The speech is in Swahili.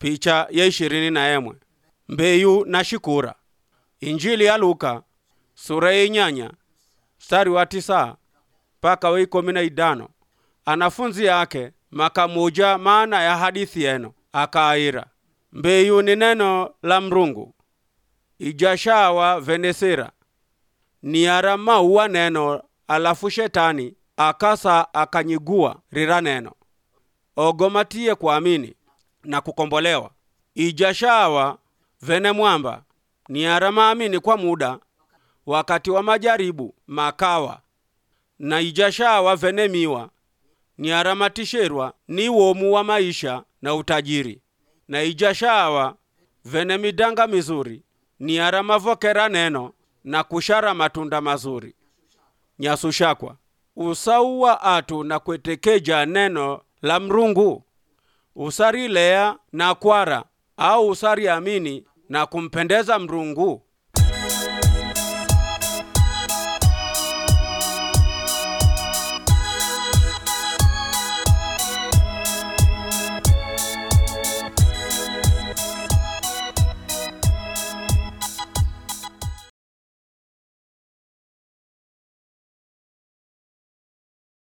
picha ya ishirini na emwe mbeyu na shikura injili ya luka sura ya inyanya mstari wa tisa mpaka wa ikumi na idano anafunzi yake makamuja maana ya hadithi yeno akaayira mbeyu ni neno la mrungu ijashawa venesira niara mauwa neno alafu shetani akasa akanyigua rira neno ogomatiye kuamini na kukombolewa ijashawa vene mwamba niara maamini kwa muda wakati wa majaribu makawa na ijashawa vene miwa niara matisherwa ni womu wa maisha na utajiri na ijashawa vene midanga mizuri niara mavokera neno na kushara matunda mazuri nyasushakwa usauwa atu na kwetekeja neno la mrungu usarilea na kwara au usariamini na kumpendeza mrungu